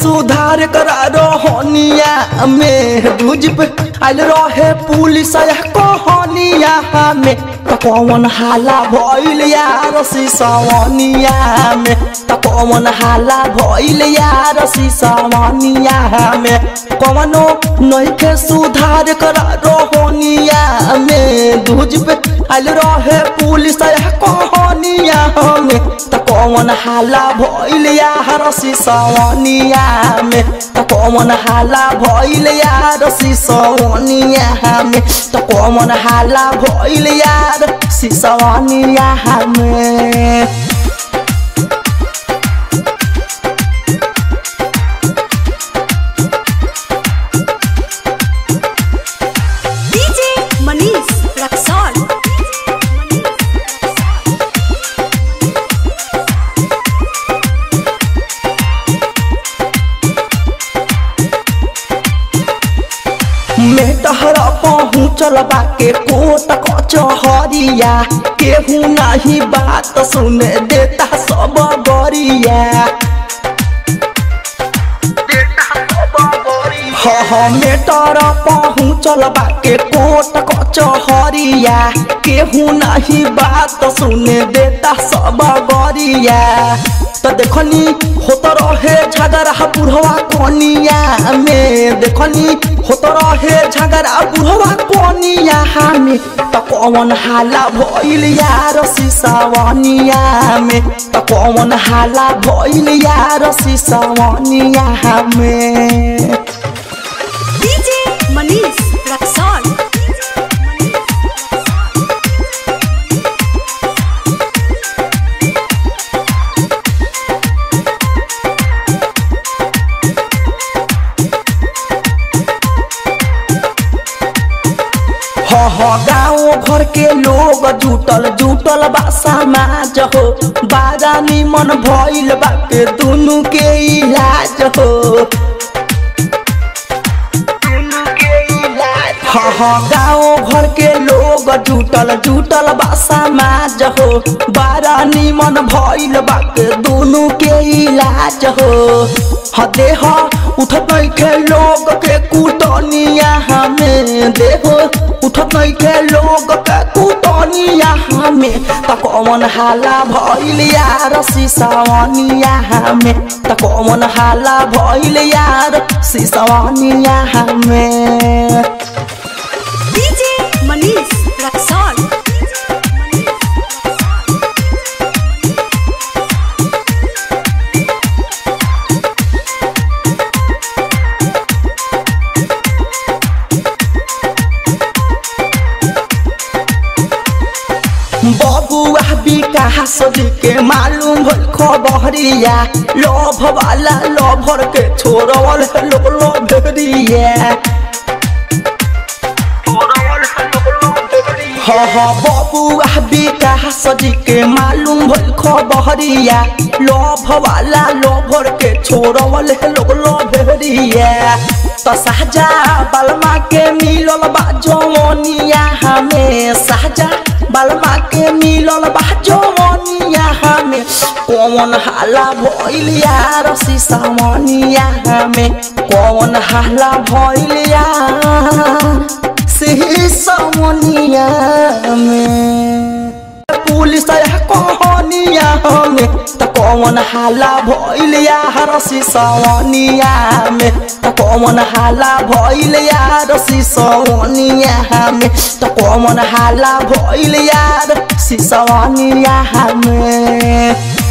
सुधार करा रोहनिया में दूज पे आयल रहे पुलिस कहनिया में त कौन हाला भइल यार सिसवनिया में त कौन हाला भइल यार सिसवनिया में कौनो नइखे सुधार करा रोहनिया में दूज पे आयल रहे पुलिस कहनिया में त कौन हाला भइल यार सिसवनिया में त कौन हाला भइल यार सिसवनिया में त कौन हाला भइल यार सिसवनिया में डीजे मनीष रक्सौल मेटहरा पहुँचल बाके कोट कचहरिया केहू नाही बात सुने देता सब गरिया हाँ हाँ मेटर पहुँचल बाके कोट कचहरिया केहू नाही बात सुने देता सब गरिया त देखनी होत रहे झगड़ा बुढ़वा कोनिया में देखनी होत रहे झगड़ा बुढ़वा कोनिया में त कौन हाला भइल यार सिसवनिया में त कौन हाला भइल यार सिसवनिया में डीजे मनीष रक्सौल हाँ हाँ गाँव घर के लोग जुटल जुटल बा समाज हो बारा निमन भइल बाटे दुनु के इलाज हो हाँ हाँ गाँव घर के लोग जुटल जुटल बा समाज हो बारा निमन भइल बाटे दुनु के इलाज हो हाँ देह उठत नइखे लोग के कुटनिया हमें देह उठत नइखे लोग के कुटनिया हमें त कौन हाला भइल यार सिसवनिया हमें त कौन हाला भइल यार सिसवनिया हमें डीजे मनीष रक्सौल बबुआ विकास जी के मालूम भइल खबरिया लोभ वाला लोभर के छोड़वल लोग लोभरिया हाँ हाँ बबुआ विकास जी के मालूम भइल खबरिया लोभ वाला लोभर के छोड़वल लोग लोभरिया त साजा बलमा के मिलल बा जवनिया हमें साजा बलमा के मिलल बा जवनिया हमें कौन हाला भइल यार सिसवनिया हमें कौन हाला भइल यार सिसवनिया में पुलिस कहनिया हमें त कौन हाला भइल यार सिसवनिया में त कौन हाला भइल यार सिसवनिया में त कौन हाला भइल यार सिसवनिया में